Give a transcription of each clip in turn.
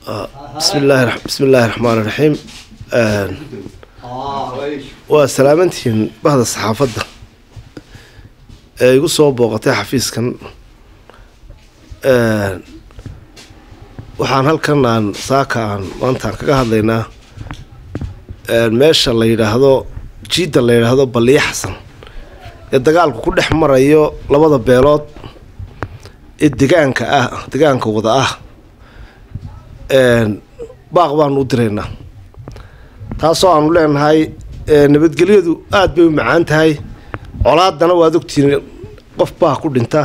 bismillahi bismi illaahi raxmaani raxiim waa salaamantihiin bahda saxaafadda ee igu soo booqatay xafiiskan waxaan halkan aan saaka aan maantaan kaga hadlaynaa meesha la yidhaahdo jiidda la yidhaahdo balliyo xasan ee dagaalku ku dhex marayo labada beelood ee degaanka ah degaanka wada ah baaq baanu u diraynaa taasoo aanu leenahay nabadgelyadu aada bay u macaan tahay colaadana waad ogtihiin qof baa ku dhinta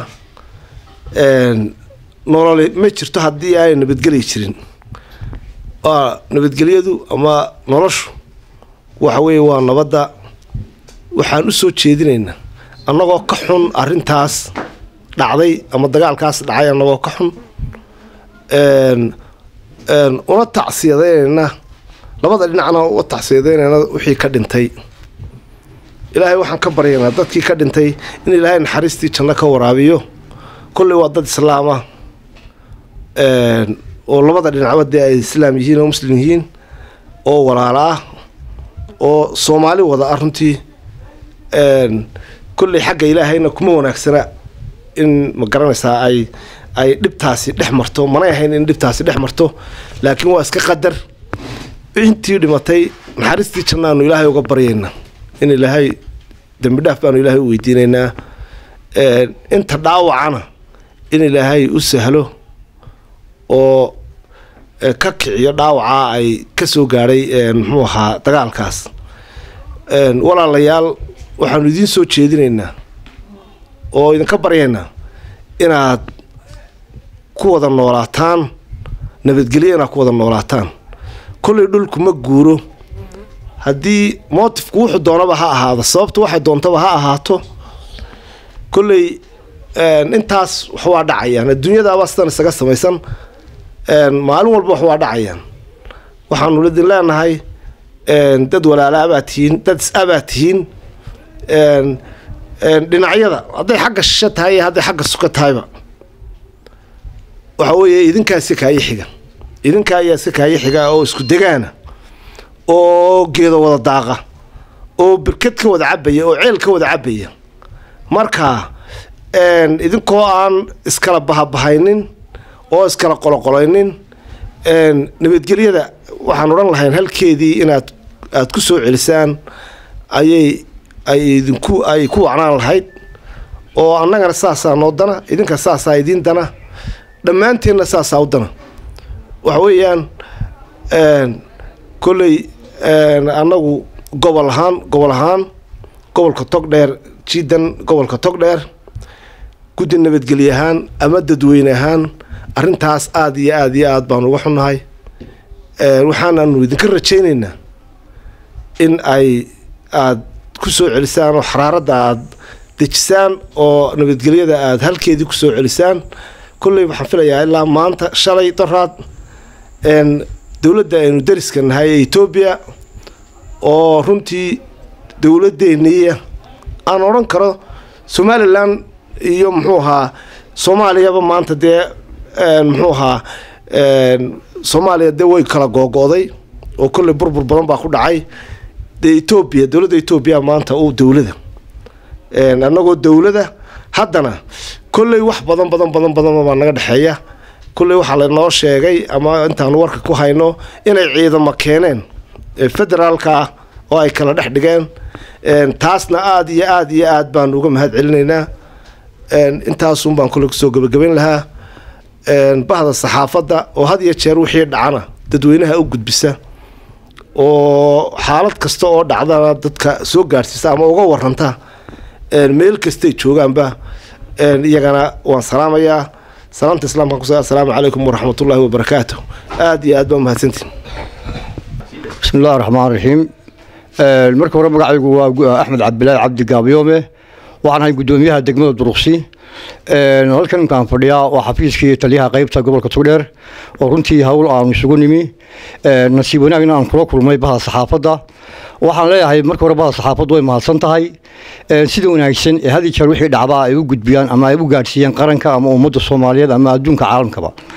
nololi ma jirto haddii aanay nabadgeli jirin waa nabadgelyadu ama noloshu waxa weeye waa nabadda waxaan u soo jeedinaynaa annagoo ka xun arrintaas dhacday ama dagaalkaas dhacay annagoo ka xun una tacsiyadaynayna labada dhinacna uga tacsiyadaynayna wixii ka dhintay ilaahay waxaan ka baryaynaa dadkii ka dhintay in ilaahay naxariistii janno ka waraabiyo kolley waa dad islaama oo labada dhinacba dee ay islaam yihiin oo muslim yihiin oo walaalo ah oo soomaali wada ah runtii kolley xagga ilaahayna kuma wanaagsana in ma garanaysaa ay ay dhibtaasi dhex marto manay ahayn in dhibtaasi dhex marto laakiin waa iska qadar intii dhimatay naxariistii jannaanu ilaahay uga baryaynaa in ilaahay dembi dhaaf baanu ilaahay u weydiinaynaa inta dhaawacana in ilaahay u sahlo oo ka kiciyo dhaawacaa ay ka soo gaadhay muxuu ahaa dagaalkaas walaalayaal waxaanu idiin soo jeedinaynaa oo idinka baryaynaa inaad ku wada noolaataan nabadgelyo inaad ku wada noolaataan kolley dhulku ma guuro haddii mootifku wuxuu doonaba ha ahaado sababtu waxay doontaba ha ahaato kolley intaas wax waa dhacayaan adduunyadaaba sidan isaga samaysan maalin walba wax waa dhacayaan waxaanu idin leenahay dad walaalaabaad tihiin dad is-abaad tihiin dhinacyada hadday xagga shisho tahay iyo hadday xagga suka tahayba waxa weeye idinkaa iska kaayo xiga idinkaa ayaa iska kaayo xiga oo isku degaana oo geedo wada daaqa oo birkad ka wada cabaya oo ceel ka wada cabaya marka idinkoo aan iskala bahabahaynin oo iskala qoloqolaynin nabadgelyada waxaan odhan lahayn halkeedii inaad aada ku soo celisaan ayay ay idinku ay ku wacnaan lahayd oo annagana saasaa noo dana idinka saasaa idiin dana dhammaanteenna saasaa u dana waxa weeyaan kolley annagu gobol ahaan gobol ahaan gobolka togdheer jiidan gobolka togdheer guddi nabadgelye ahaan ama dadweyne ahaan arrintaas aada iyo aada iyo aada baanu uga xunnahay waxaanaanu idinka rajaynaynaa in ay aada ku soo celisaan oo xaraaradda aada dejisaan oo nabadgelyada aada halkeedii kusoo celisaan kolley waxaan filayaa ilaa maanta shalay doraad dowladda aynu dariska nahay ee etoobiya oo runtii dowladdeeniya aan odhan karo somalilan iyo muxuu ahaa soomaaliyaba maanta dee muxuu ahaa soomaaliya dee way kala googo'day oo kolley burbur badan baa ku dhacay dee etoobiya dowladda etoobiya maanta u dowlada annagoo dowlada haddana kolley wax badan badan badan badan baa naga dhexeeya kolley waxaa lanoo sheegay ama intaanu warka ku hayno inay ciidamo keeneen federaalka ah oo ay kala dhex dhigeen taasna aada iyo aada iyo aada baanu uga mahad celinaynaa intaasun baan kolley kusoo gebagabayn lahaa bahda saxaafadda oo had iyo jeer wixii dhacana dadweynaha u gudbisa oo xaalad kasta oo dhacdana dadka soo gaadhsiisa ama uga waranta meel kastay joogaanba iyagana waan salaamayaa salaamta islaamka kus assalaamu calaykum waraxmatullaahi wabarakaatu aada iyo aad baa umahadsantiin bismi illahi raxmaan raxiim marka hore magacaygu waa axmed cabdilaahi cabdi gaabyoome waxaan ahay guddoomiyaha degmada duruqsi halkan imkaan fadhiyaa waa xafiiskii taliyaha qeybta gobolka tugdheer oo runtii hawl aanu isugu nimi nasiib wanaagna aan kula kulmay baha saxaafadda waxaan leeyahay marka hore baha saxaafaddu way mahadsan tahay sida wanaagsan ee had iyo jeer wixii dhacdaa ay u gudbiyaan ama ay u gaadhsiiyaan qaranka ama ummadda soomaaliyeed ama adduunka caalamkaba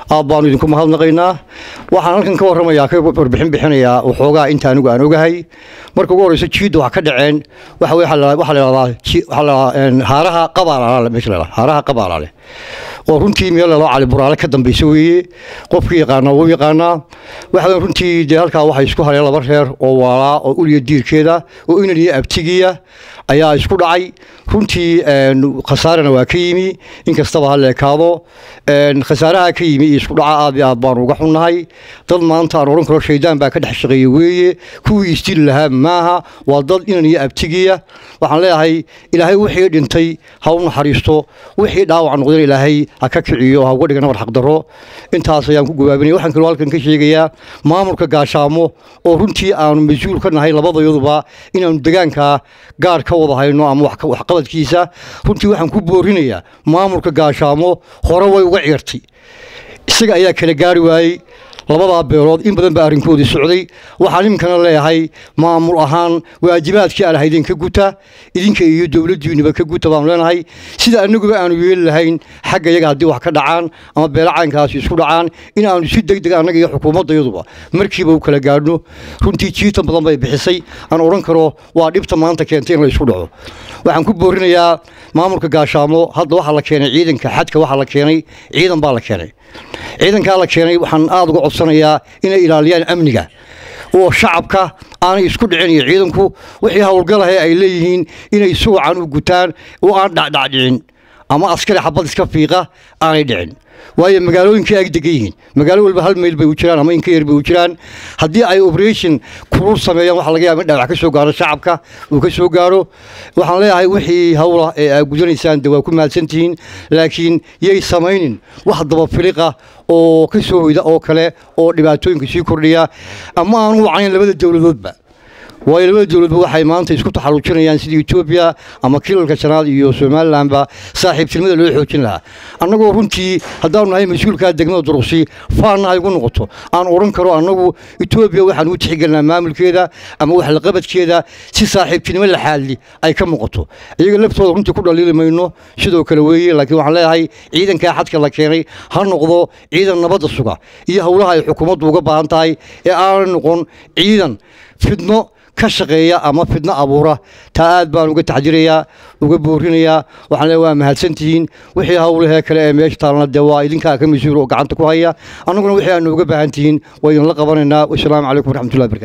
aad baanu idinku mahadnaqaynaa waxaan halkan ka warramayaa ka warbixin bixinayaa waxoogaa inta anigu aan ogahay marka ugu horreysa jiidda waxaa ka dhaceen waxa weye waxaa la yidhahdaa waxaa la haaraha qabaalaale meesha la yidhahdaa haaraha qabaalaale oo runtii meel laloo cali buraale ka dambaysa weeye qofkii yaqaanaa wuu yaqaanaa waxa runtii dee halkaa waxay isku hareen laba reer oo waalaa oo uliya diirkeeda oo inan iyo abtigiya ayaa isku dhacay runtii khasaarana waa ka yimi inkastaba ha leekaado khasaaraha ka yimi iyo isku dhaca aad iyo aad baanu uga xunnahay dad maanta aan odhan karo shaydaan baa ka dhex shaqeeya weeye kuwii isdili lahaa maaha waa dad inan iyo abtigiya waxaan leeyahay ilaahay wixii dhintay ha u naxariisto wixii dhaawac noqdeen ilaahay ha ka kiciyo ha uga dhiga nabar xaqdarro intaas ayaan ku gabaabinaya waxaan kaloo halkan ka sheegayaa maamulka gaashaamo oo runtii aanu mas-uul ka nahay labadayaduba inaanu degaankaa gaar ka wada hayno ama waxqabadkiisa runtii waxaan ku boorinayaa maamulka gaashaamo hore way uga ciirtay isaga ayaa kala gaari waayey labadaa beelood in badan baa arrinkoodii socday waxaan iminkana leeyahay maamul ahaan waajibaadkii aan ahaydeen ka guta idinka iyo dowladdiinuba ka guta baanu leenahay sida annaguba aanu yeeli lahayn xagga iyaga haddii wax ka dhacaan ama beelacaynkaasi isku dhacaan in aanu si deg deg annaga iyo xukuumaddayaduba markiiba u kala gaadhno runtii jiitan badan bay bixisay aan odhan karo waa dhibta maanta keentay in la isku dhaco waxaan ku boorinayaa maamulka gaashaamo hadda waxaa la keenay ciidanka xadka waxaa la keenay ciidan baa la keenay ciidankaa la keenay waxaan aada uga codsanayaa inay ilaaliyaan amniga oo shacabka aanay isku dhicin iyo ciidanku wixii howlgalahe ay leeyihiin inay si wacan u gutaan oo aan dhacdhacdhicin ama askari xabad iska fiiqa aanay dhicin waayo magaalooyinkii ay degan yihiin magaalo walba hal mayl bay u jiraan ama inka yar bay u jiraan haddii ay operation kulul sameeyaan waxaa laga yaaba in dhaawac ka soo gaaro shacabka uu ka soo gaaro waxaan leeyahay wixii hawla ee aad gudanaysaan de waa ku mahadsantihiin laakiin yay samaynin wax dabafiliqa oo ka soo hoyda oo kale oo dhibaatooyinka sii kordhiya ama aan u wacayn labada dowladoodba waayo labada dowladba waxay maanta isku taxalluujinayaan sidii etoobiya ama kilalka shanaad iyo somalilanba saaxiibtinimada loo xoojin lahaa annagoo runtii haddaanu nahay mas-uulkaa degmada duruqsi faanna ay ugu noqoto aan odhan karo annagu etoobiya waxaan u tixgelinaa maamulkeeda ama waxlaqabadkeeda si saaxiibtinimo laxaadli ay ka muuqato iyaga laftooda runtii ku dhaliili mayno sidoo kale weeye laakiin waxaan leeyahay ciidankaa xadka la keenay ha noqdo ciidan nabadda suga iyo howlaha ay xukuumaddu uga baahan tahay ee aanay noqon ciidan fidno ka shaqeeya ama fidno abuura taa aad baan uga taxdirayaa uga boorinayaa waxaan le waa mahadsantihiin wixii howlahee kale ee meesha taalna dee waa idinkaa ka mas-uul oo gacanta ku haya annaguna wixii aanu uga baahan tihiin waa idinla qabanaynaa wasalaamu calaykum waraxmatullahi barkatu